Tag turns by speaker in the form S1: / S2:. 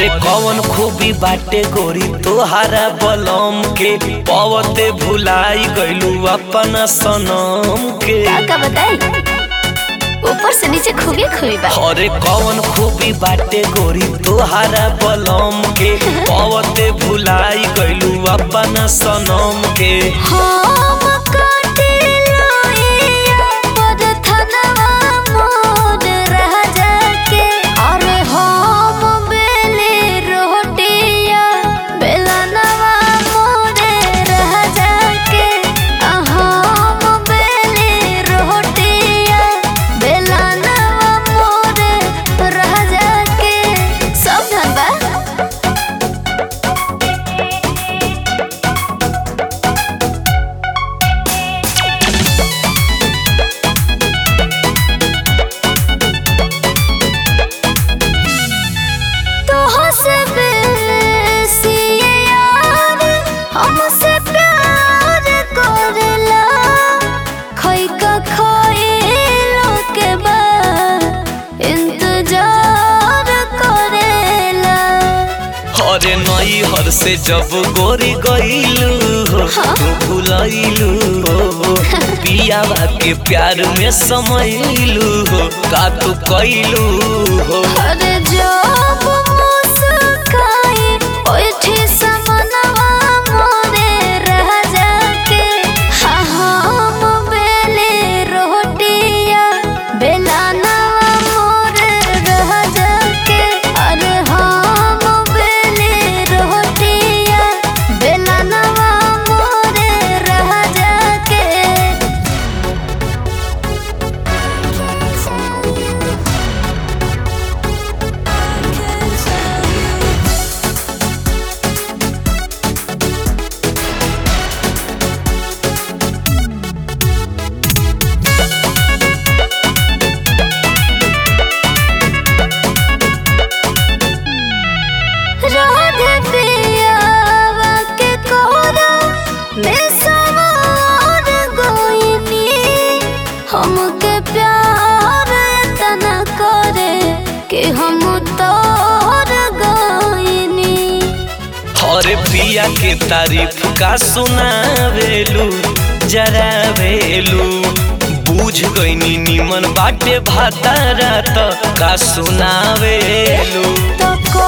S1: अरे कौन खूबी बाटे गोरी तोहारा बलम के पवते भुलाई गइलू अपन सनम के
S2: का का बताई ऊपर से नीचे खूबी खूबी बा
S1: अरे कौन खूबी बाटे गोरी तोहारा बलम के पवते भुलाई गइलू अपन सनम के
S2: हम काटिलो इया पर थनवा मोर रह जाके अरे हम बेले रोटिया बेलनवा मोर रह जाके आ हम बेले रोटिया बेलनवा मोर रह जाके सब धन बा तोहसे बेसी यार हमसे प्यार करेला खैका खइलो के बाद इंतजार करेला
S1: अरे नई हर से जब गोरी गइलू हो तू भुलैलू हो पियावा के प्यार में समैलू हो का तू कैलू हो
S2: अरे जब मुस्काई ओठी समनवा मोरे रह जाके हाँ हम बेले रोटिया बेलानवा मोरे रह जाके अरे हम बेले रोटिया बेलानवा मोरे रह जाके राधे पियावा के कोरा में सवार गोइनी हमके प्यार तना करे कि हम तोर गोइनी
S1: अरे पिया के तारीफ का सुनावेलू जरावेलू बूझ गईनी निमन बाटे भातारा त का सुनावेलू
S2: तो को